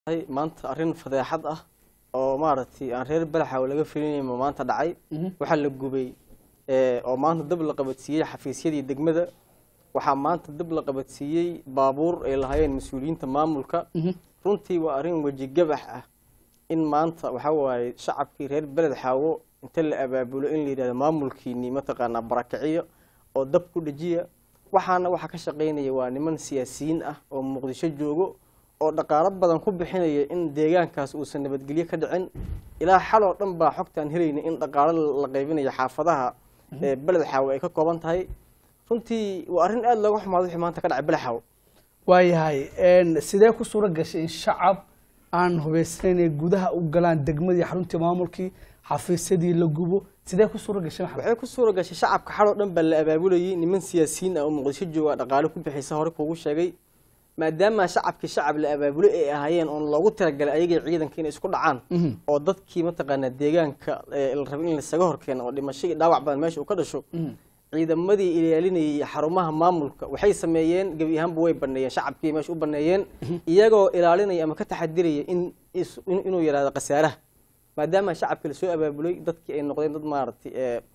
maanta arrin fadeexad ah oo maaragtay aan reer balaxaw laga filinayma maanta dhacay waxaa la gubay oo maanta dab la qabadsiiyey xafiisyadii degmada waxaa maanta dab la qabadsiiyey baabuur ay lahaayeen mas-uuliyiinta maamulka runtii waa arrin weji gabax ah in maanta waxaa waaye shacabkii reer beled xaawo inta la abaabulo in la yidhahdo maamulkiinii mataqaanaa barakiciyo oo dab ku dhejiya waxaana waxaa ka shaqaynaya waa niman siyaasiyiin ah oo muqdisho joogo oo dhaqaalo badan ku bixinaya in deegaankaas uusan nabadgelyo ka dhicin ilaa xal oo dhan baa xogtaan helayna in dhaqaalo la qaybinayo xaafadaha ee beled xaawo ay ka kooban tahay runtii waa arrin aada looga xumaado wixii maanta ka dhacay beled xaawo waayahay sidee ku suuro gashay in shacab aan hubaysnayn ay gudaha u galaan degmadii xaruntii maamulkii xafiisyadii la gubo sidee ku suuro gashay maxamed waxay ku suura gashay shacabka xal oo dhan baa la abaabulayay niman siyaasiyiin ah oo muqdisho jooga dhaqaalo ku bixisa hore kuugu sheegay maadaama shacabkii shacab la abaabulay ay ahaayeen oon loogu talagalay ayagii ciidanka inay isku dhacaan oo dadkii mataqaanaa deegaanka la rabay in lasaga horkeeno oo dhimasho iyo dhaawac badan meesha uu ka dhasho ciidamadii ilaalinayay xarumaha maamulka waxay sameeyeen gebi ahaanba way baneeyeen shacabkii meesha u baneeyeen iyagoo ilaalinaya ama ka taxadiraya in inuu yidhahdo khasaaraha maadaama shacabkii lasoo abaabulay dadkii ay noqdeen dad maaragtay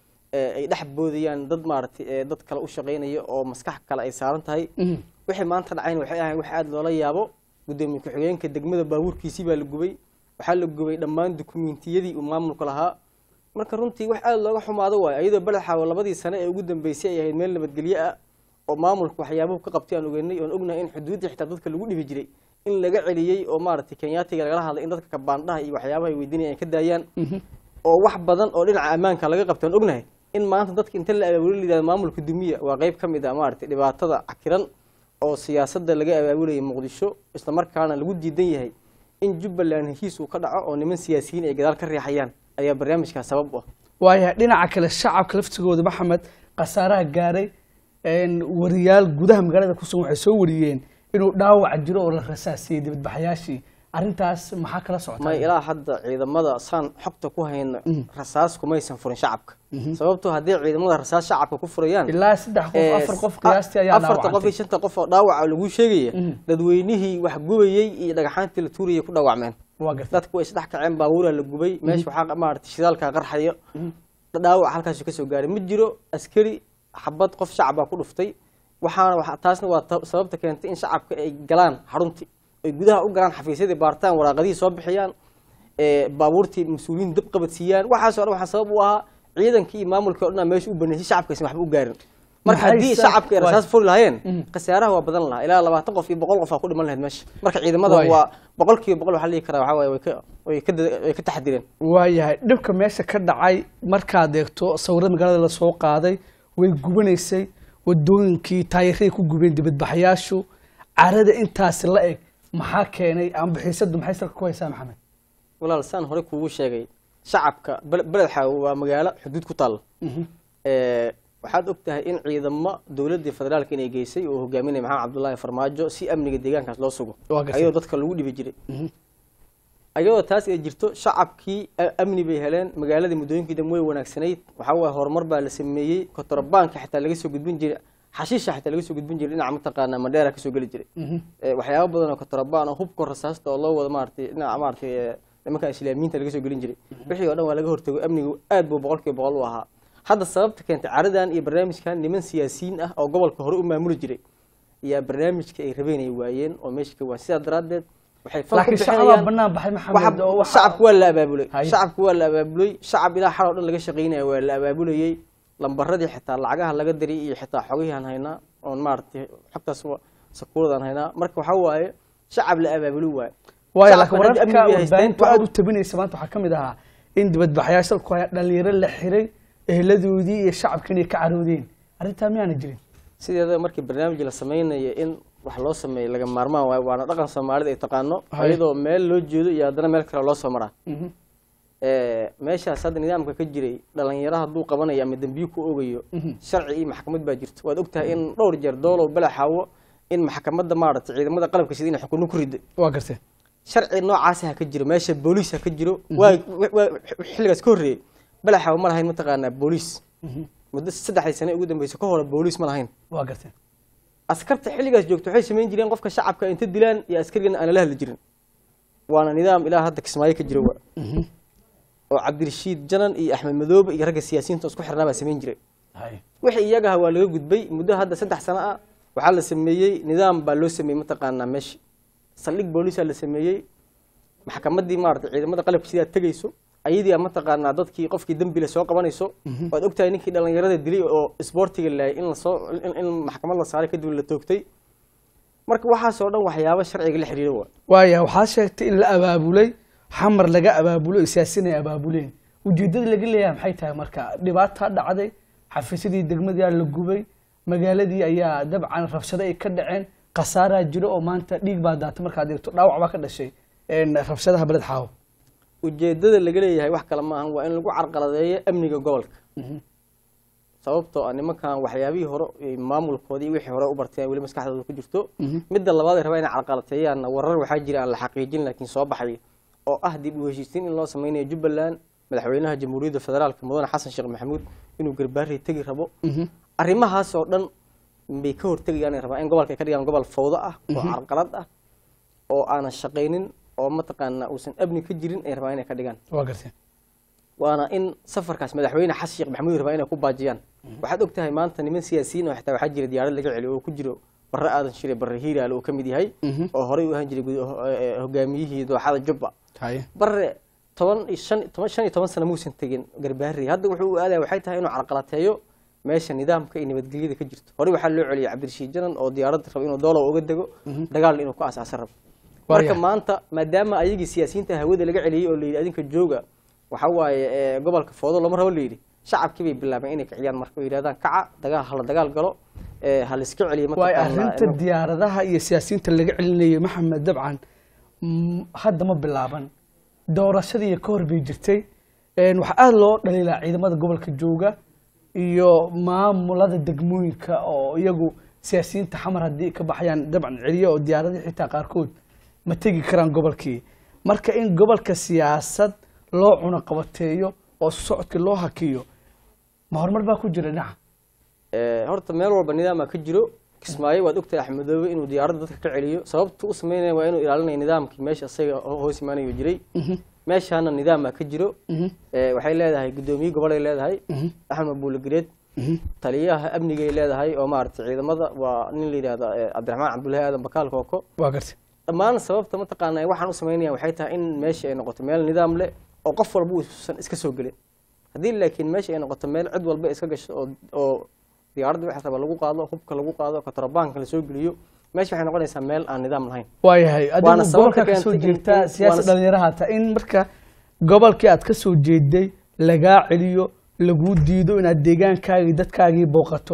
ay dhex boodayaan dad maaragtay dad kale u shaqaynaya oo maskax kale ay saaran tahay wixii maanta dhacayn waxay ahayn wax aada loola yaabo guddoomiye ku-xigeenka degmada baabuurkiisii baa la gubay waxaa la gubay dhammaan dukumiintiyadii uu maamulka lahaa marka runtii wax aada looga xumaado waayo iyadoo beled xaawo labadii sane ee ugu dambeysay ay ahayd meel nabadgelyo ah oo maamulka waxyaabuhu ka qabtay aan ogeynay oon ognahay in xuduudda xitaa dadka lagu dhibi jiray in laga celiyey oo maaragtay kenyaatiga lagala hadlay in dadka kabaandhaha iyo waxyaabaha ay weydiinaya ay ka daayaan oo wax badan oo dhinaca ammaanka laga qabtay aan ognahay in maanta dadka inta la abaabuli layidhahdo maamulka dumiya waa qayb ka mid ah maaragtay dhibaatada cakiran oo siyaasadda laga abaabulayay muqdisho islamarkaana lagu diidan yahay in jubbaland heshiis uu ka dhaco oo niman siyaasiyiin ay gadaal ka riixayaan ayaa barnaamijkaas sabab u ah waayahay dhinaca kale shacabka laftigooda maxamed khasaaraha gaaray wariyaal gudaha magaalada ku sugan waxay soo wariyeen inuu dhaawac jiro oo la rasaasiyey dibadbaxayaashii arrintaas maxaa kala socota may ilaa hadda ciidamada saan xogta ku hayno rasaas kumaysan furin shacabka sababtoo haddii ciidamada rasaas shacabka ku furayaan ilaa saddex qof afar qof qiyaastii ayaa afarta qof iyo shanta qof oo dhaawaca lagu sheegaya dadweynihii wax gubayey iyo dhagaxaantii la tuurayay ku dhaawacmeen waa gartay dadku way isdhex kaceen baabuuraa la gubay meesha waxaa maaragtay shidaalka qarxayo dhaawac halkaasuu kasoo gaaray ma jiro askari xabad qof shacabaa ku dhuftay waxaana taasna waa sababta keentay in shacabka ay galaan xaruntii ay gudaha u galaan xafiisyadii baartaan waraaqadihii soo bixiyaan baabuurtii mas-uuliyiin dab qabadsiiyaan waxaasoo dhan waxaa sabab u ahaa ciidankii iyo maamulkii o dhan meesha u baneysay shacabkaysan waxba u gaarin marka haddii shacabka ay rasaas furi lahaayeen khasaaraha waa badan lahaa ilaa labaatan qof iyo boqol qof aa ku dhiman lahayd meesha marka ciidamada waa boqol kiiba boqol waxaa la dhihi karaa waxaa waaye way ka way ka way ka taxadireen waayahay dhibka meesha ka dhacay markaad eegto sawirada magaalada lasoo qaaday way gubanaysay wadooyinkii taayiray ku gubeen dibadbaxayaashu carada intaasi la eg maxaa keenay ama bixiisadu maxay salka ku haysaa maxamed walaal saan hore kuugu sheegay shacabka beled xaawo waa magaalo xuduud ku taalla waxaad og tahay in ciidamo dowladii federaalka inay geysay oo hogaaminaya maxamed cabdullaahi farmaajo si amniga deegaankaas loo sugo ayadoo dadka lagu dhibi jiray ayadoo taas ay jirto shacabkii amni bay heleen magaaladii muddooyinkii dambe way wanaagsanayd waxaa waaye horumar baa la sameeyey kotorabaanka xitaa laga soo gudbin jiray xashiisha xitaa laga soo gudbin jiray dhinaca mataqaanaa mandheera kasoo geli jiray waxyaaba badan oo kotorabaan oo hubka rasaasta oo loo wado maaratay dhinaca maaratay nimanka islaamiyiinta laga soo gelin jiray wixii oo dhan waa laga hortago amnigu aad buu boqol kiiba boqol u ahaa hadda sababta keentay caradan iyo barnaamijkan niman siyaasiyiin ah oo gobolka hore u maamuli jiray ayaa barnaamijka ay rabeen ay waayeen oo meesha ka waan sidaa daraaddeed waxay fan ku bixinayaan shacabka waa la abaabulay shacabka waa la abaabulay shacab ilaa xal oo dhan laga shaqaynaya waa la abaabulayey lambaradii xitaa lacagaha laga diray iyo xitaa xogihiaan haynaa oon maaragtay xogtaas sakuuradaan haynaa marka waxaa waaye shacab la abaabuli waaye waayo laakiin wararka warbaahinta aada u tabinaysa maanta waxaa ka mid ahaa in dibadbaxayaasha dalku haya dhalinyaro la xiray eheladoodii iyo shacabka inay ka caroodeen arrintaa miyaana jirin sideeda markii barnaamij la samaynayo in wax loo sameeyo laga maarmaan waayo waana dhaqan soomaalida ay taqaano iyadoo meel loo jeedo iyo haddana meel kale loo soo maraa meeshaas hadda nidaamka ka jiray dhalinyaro hadduu qabanayo ama dembiyo ku ogayo sharci iyo maxkamad baa jirto waad ogtahay in dhowr jeer doolow balaxaawo in maxkamadda maaragtay ciidamada qalabka sida inay xukunno ku riday waa gartay sharci noocaas ha ka jiro meesha booliis ha ka jiro waa xilligaas ka horreeyey balaxaawo ma lahayn mataqaanaa booliis muddo saddexdii sane ugu dambeysa ka hore booliis ma lahayn waa gartay askarta xilligaas joogto waxay samayn jireen qofka shacabka inta dilaan iyo askarigana aan la hadli jirin waana nidaam ilaa hadda kismaayo ka jiro wa oo cabdirashiid janan iyo axmed madoobe iyo ragga siyaasiyiinta isku xirnaa baa samayn jiray wixii iyagaha waa laga gudbay muddo hadda saddex sano ah waxaa la sameeyey nidaam baa loo sameeyey mataqaanaa meesha saldhig boolisaa la sameeyey maxkamaddii maarata ciidamada qalabka sidaa tegayso ayadii aa mataqaanaa dadkii qofkii dembile soo qabanayso waad ogtahay ninkii dhallinyarada dilay oo isboortiga laayay in lasoo in- in maxkamad la saaray kadib la toogtay marka waxaasoo dhan waxyaabo sharciga la xiriira waa waaya waxaa sheegtay in la abaabulay xamar laga abaabulo oo siyaasiyiin ay abaabuleen ujeeddada laga leeyahay maxay tahay marka dhibaataa dhacday xafiisyadii degmadii aa la gubay magaaladii ayaa dabcan rabshado ay ka dhaceen khasaaraa jiro oo maanta dhiig baa daatay markaad eegto dhaawac baa ka dhashay een, rabshadaha beled xaawo ujeedada laga leeyahay wax kale maahan waa in lagu carqaladeeyo amniga gobolka sababtoo ah nimankan waxyaabihii hore ay maamulkoodii iyo wixii hore u barteen weli maskaxdooda ku jirto midda labaad ay rabaa inay carqalateeyaan warar waxaa jira aan la xaqiijin laakiin soo baxay oo ah dib u heshiisiin in loo sameynayo jubbaland madaxweynaha jamhuuriyadda federaalka mudane xasan sheekh maxamuud inuu garbaari tegi rabo arrimahaas oo dhan bay ka hortegayaan ay rabaa in gobolka ay ka dhigaan gobol fawdo ah oo carqalad ah oo aanan shaqaynin oo mataqaanaa uusan amni ka jirin ay rabaa inay ka dhigaan waa garteen waana in safarkaas madaxweyne xasan sheekh maxamuud rabaa inay ku baajiyaan waxaad og tahay maanta niman siyaasiyiin oo xitaa waxaa jira diyaarad laga celiyo oo ku jiro barre aadan shire barre hiiraale oo ka mid yahay oo horey u ahaan jiray gud- eh, hogaamiyihii dooxada jubba haye barre toban iyo shan toban shan iyo toban sano muusan tegin garbaari hadda wuxuu u aadaya waxay tahay inuu carqalateeyo meesha nidaamka iyo nabadgelyada ka jirto horey waxaa loo celiyay cabdirashiid janan oo diyaaradda raba inuu doolow uga dego dagaalna inuu ku asaasan rabo marka Waayahay. maanta maadaama ayagii siyaasiyiinta hawada laga celiyey oo layidhi adinka jooga waxaa waaye eh, gobolka foodo lama rabo layidhi shacabkii bay bilaabeen inay kiciyaan marka oo yidhahdaan kaca dagaal hala dagaal galo eh, ha laiska celiyo waay mataqaanaa, arrinta eh, diyaaradaha iyo siyaasiyiinta laga celinayay maxamed dabcan mm, hadda ma bilaaban doorashadii ka hor bay jirtay Een, waxaa aada loo dhaliilaa ciidamada gobolka jooga iyo maamulada degmooyinka oo iyagu siyaasiyiinta xamar haddii ka baxayaan dabcan celiyo oo diyaaradii xitaa qaarkood ma tegi karaan gobolkii marka in gobolka siyaasad loo cunaqabateeyo oo socodkii loo hakiyo ma horumar baa ku jira dhinaca Eh, horta meel walba nidaamaa ka jiro kismaayo waad ogtahay axmedoobe inuu diyaaradda dadka ka celiyo sababta u sameynaya waa inuu ilaalinayo nidaamkii meesha isaga ho- hoos imaanayo jiray meeshaana nidaamaa ka jiro Eh, waxay leedahay guddoomiye gobolay leedahay axmed buuligareed taliyaha amnigay leedahay oo maaragtay ciidamada waa nin la yidhahda eh, cabdiraxmaan cabdullaahi aadan bakaal kooko waa gartay dhammaan sababta mataqaanaa waxaan u sameynaya waxay tahay in meesha ay noqoto meel nidaam leh oo qof walba uusan iska soo gelin haddii laakiin meesha ay noqoto meel cid walba iska gasho oo oo diyaaradda waxa raba lagu qaado hubka lagu qaado katrabaanka lasoo geliyo meesha waxay noqonaysaa meel aan nidaam lahayn waayahay Waana adigu sababta gobolka ka soo keentay in- jeedtaa in- siyaasad waana- dhalinyaraha ta in marka gobolkii aad ka soo jeeday lagaa celiyo laguu diido inaad deegaankaagii dadkaagii booqato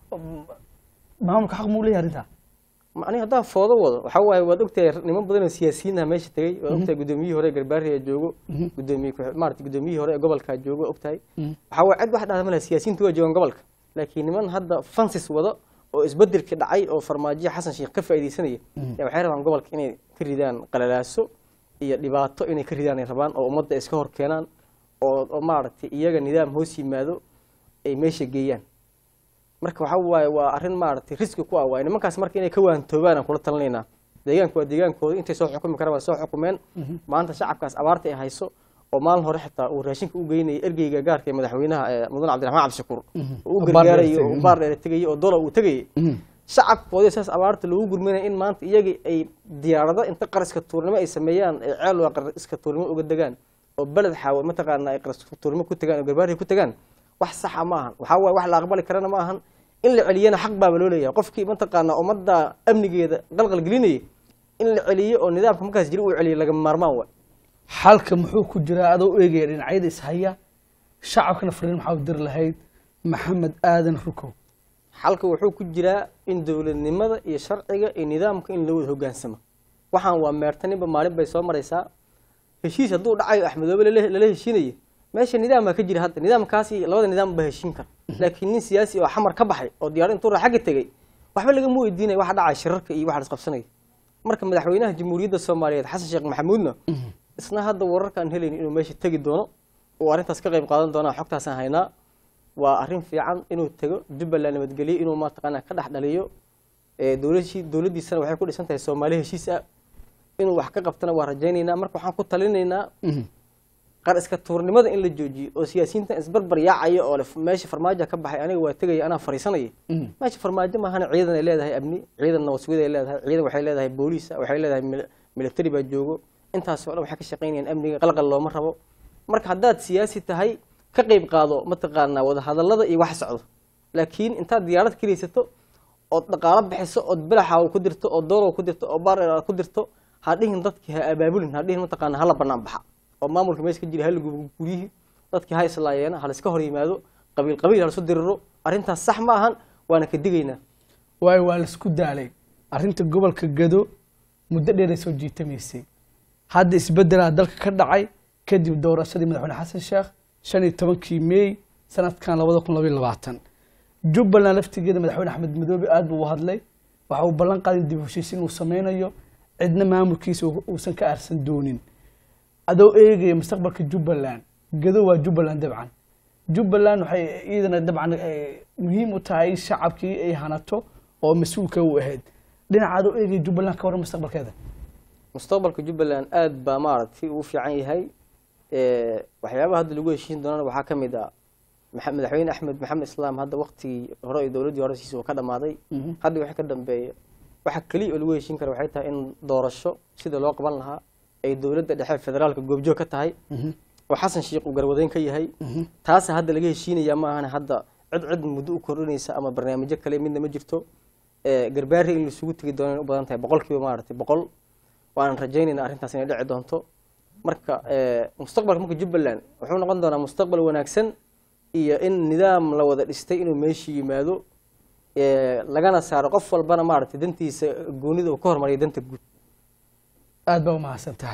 maamulka xaq muu leeyahay arrintaa Ma- aniga haddaan foodo wado waxaa waaye waad ogtahay niman badan oo siyaasiyiin ah meesha tegey waad ogtahay guddoomiyihii hore ee garbaari ee joogo gudoomiye ku- maarata guddoomiyihii hore ee gobolka joogo ogtahay waxaa waaye cid wax dhahda ma laha siyaasiyiintu waa joogaan gobolka laakiin niman hadda fansis wado oo isbedelkii dhacay oo farmaajo xasan sheekh ka faa'iidaysanaya yaa waxay rabaan gobolka inay ka ridaan qalalaaso iyo dhibaato inay ka ridaan ay rabaan oo ummadda iska hor keenaan oo oo maaragtay iyaga nidaam hoos yimaado ay meesha geeyaan marka waxaa waaye waa arrin maaragtay riski ku ah waaye nimankaas marka inay ka waantoobaan aan kula talinaynaa deegaanku waa deegaankooda intay soo xukumi karaan waa soo xukumeen maanta shacabkaas abaarta ay hayso oo maalin hore xitaa uu raashinka u geynayay ergeyga gaarka ee madaxweynaha ee mudane cabdiraxmaan cabdishakuur oo u Oo baar dheer gargaarayo tegay. oo baar dheer tegayay oo dolar uu tegayay shacabkoodii saas abaarta loogu gurminaya in maanta iyagii ay diyaarado inta qariska tuurnimo ay sameeyaan ay ceel waa qariska tuurnimo uga degaan oo beled xaawo mataqaana ay qariska tuurnimo ku tagaan oo garbaari ku tagaan wax saxa ma ahan waxaa waaye wax la aqbali karana ma ahan in la celiyana xaq baaba loo leeyahay qofkii mataqaana ummadda amnigeeda qalqal gelinayay in la celiyo oo nidaamka markaas jira uu celiyo lagama maarmaan waay xalka muxuu ku jiraa adoo u eegaya dhinacyada ishaya shacabkana fariin maxaa u diri lahayd maxamed aadan rukow xalka wuxuu ku jiraa in dowladnimada iyo sharciga iyo nidaamka in loo wada hogaansamo waxaan waa meertaninba maalin bay soo maraysaa heshiis hadduu dhacayo axmedoobe lala lala heshiinayo meesha nidaam baa ka jira hadda nidaamkaasi labada nidaam baa heshiin kara laakiin nin siyaasi oo xamar ka baxay oo diyaar intuu raa xagga tegey waxba lagama weydiinaya waxa dhacaya shirarka iyo waxa la isqabsanaya marka madaxweynaha jamhuuriyadda soomaaliyeed xasan sheekh maxamuudna isna hadda wararkaan helaynin inuu meesha tegi doono oo arrintaas ka qayb qaadan doonaa xogtaasaan haynaa waa arrin fiican inuu tego jubbaland nabadgelyo inuu mataqaanaa ka dhex dhaliyo ee dowladii dowladdiisana waxay ku dhisan tahay soomaali heshiis ah inuu wax ka qabtana waa rajaynaynaa marka waxaan ku talinaynaa qar iska tuurnimada in la joojiyo oo siyaasiyiintan isbarbar yaacaya oo le meesha farmaajo ka baxay aniga waa tegaya anaa fariisanaya meesha farmaajo maahana ciidan ay leedahay amni ciidan nabadsugyad ay leedahay ciidan waxay leedahay booliisa waxay leedahay mil- military baa joogo intaas oo dhan waxay ka shaqaynayaan amniga qalqal looma rabo marka haddaad siyaasi tahay ka qayb qaado mataqaanaa wadahadallada iyo wax socdo laakiin intaad diyaarad keliysato ood dhaqaalo bixiso ood belaxa ku dirto oo doolow ku dirto oo baar ku dirto ha dhihin dadkii ha abaabulin ha dhihin mataqaana hala banaan baxa oo maamulka meesha ka jira hala gubo guryihii dadkii ha islaayeena ha laiska hor yimaado qabiil qabiil ha lasu diriro arrintaas sax ma ahan waana ka digaynaa waayo waa laisku daalay arrinta gobolka gado muddo dheeray soo jiitamaysay hadda isbedelaa dalka ka dhacay kadib doorashadii madaxweyne xasan sheekh shan iyo tobankii meey sanadkan labada kun labaiyo labaatan jubbaland laftigeeda madaxweyne axmed madoobe aad buu u hadlay waxa uu ballan qaaday dib u heshiisiin uu sameynayo cidna maamulkiisa uu- uusan ka aarsan doonin adoo eegaya mustaqbalka jubbaland gado waa jubbaland dabcan jubbaland waxay iyadana dabcan eh, muhiim u tahay in shacabkii ay hanato oo mas-uulka u ahayd dhinaca adoo eegaya jubbaland ka waran mustaqbalkeeda mustaqbalka jubbaland aad baa maaragtay uu fiican yahay Eh, waxyaabaha hadda lagu heshiin doonana waxaa ka mid ah maxa- madaxweyne axmed maxamed islaam hadda waqtigii hore iyo dowladdii hore siisa uu ka dhamaaday hadda wixii ka dambeeya waxa keliya oo lagu heshiin kara waxay tahay in doorasho sida loo qaban lahaa ay dowladda dhexe federaalka goobjoog ka tahay oo xasan sheikh uu garwadeyn ka yahay taasa hadda laga heshiinaya ma ahana hadda cid cid muddo u kordhinaysa ama barnaamijyo kale midna ma jirto Eh, garbaari in laisugu tegi doono inay u badan tahay boqolkiiba maaragtay boqol waanan rajaynayna arrintaas inay dhici doonto marka eh, mustaqbalka marka jubbaland wuxuu noqon doonaa mustaqbal wanaagsan iyo in nidaam la wada dhistay inuu meeshii yimaado eh, lagana saaro qof walbana maaragtay dantiisa goonida uu ka hormariyo danta guud aad baa u mahadsan tahay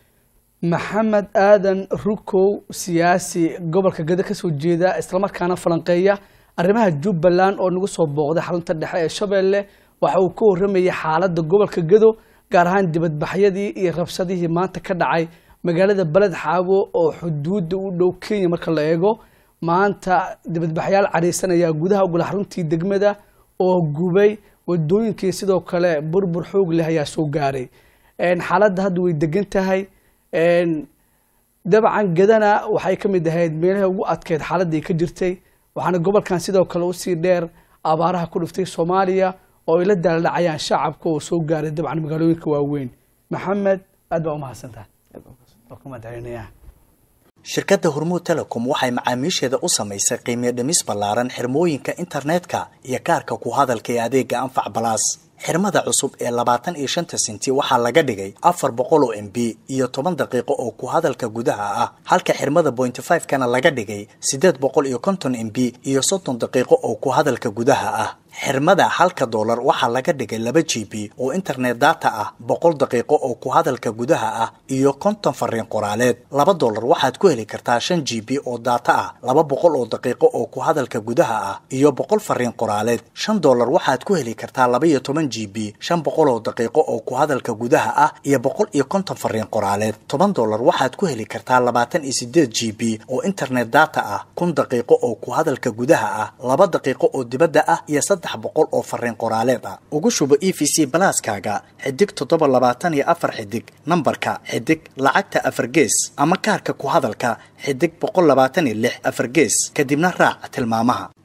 maxamed aadan rukow siyaasi gobolka gado ka soo jeeda islamarkaana falanqeeya arrimaha jubbaland oo nagu soo booqday xarunta dhexe ee shabeelle waxa uu ka warramayay xaaladda gobolka gado gaar ahaan dibadbaxyadii iyo rabshadihii maanta ka dhacay magaalada beled xaabo oo xuduudda u dhow kenya marka la eego maanta dibadbaxyaal cadhaysanaya gudaha ugala xaruntii degmada oo gubay wadooyinkii sidoo kale burbur xoog leh ayaa soo gaaray Een, xaaladda hadda way degan tahay Een, dabcan gadana waxay ka mid ahayd meelaha ugu adkeyd xaaladii ka jirtay waxaana gobolkan sidoo kale usii dheer abaaraha ku dhiftay soomaaliya oo ay la daaladhacayaan shacabka oo soo gaaray dabcan magaalooyinka waaweyn maxamed aad baa u mahadsan tahay waa ku mahadcelinayaa shirkadda hormuud telecom waxay macaamiisheeda u samaysay qiimiyo dhimis ballaaran xirmooyinka internetka iyo kaarka ku hadalka ee adeega anfac balaas xirmada cusub ee labaatan iyo shanta senti waxaa laga dhigay afar boqol oo m b iyo toban daqiiqo oo ku hadalka gudaha ah halka xirmada pointy five kana laga dhigay siddeed boqol iyo konton m b iyo soddon daqiiqo oo ku hadalka gudaha ah xirmada halka doolar waxaa laga dhigay laba g b oo internet data ah boqol daqiiqo oo ku hadalka gudaha ah iyo konton fariin qoraaleed laba doolar waxaad ku heli kartaa shan g b oo data ah laba boqol oo daqiiqo oo ku hadalka gudaha ah iyo boqol fariin qoraaleed shan doolar waxaad ku heli kartaa laba iyo toban g b shan boqol oo daqiiqo oo ku hadalka gudaha ah iyo boqol iyo konton fariin qoraaleed toban doolar waxaad ku heli kartaa labaatan iyo sideed g b oo internet data ah kun daqiiqo oo ku hadalka gudaha ah laba daqiiqo oo dibadda ah iyo saddex boqol oo fariin qoraaleed ah ugu shubo e v c balaaskaaga xidig toddoba labaatan iyo afar xidig nambarka xidig lacagta afar gees ama kaarka ku hadalka xidig boqol labaatan iyo lix afar gees kadibna raac tilmaamaha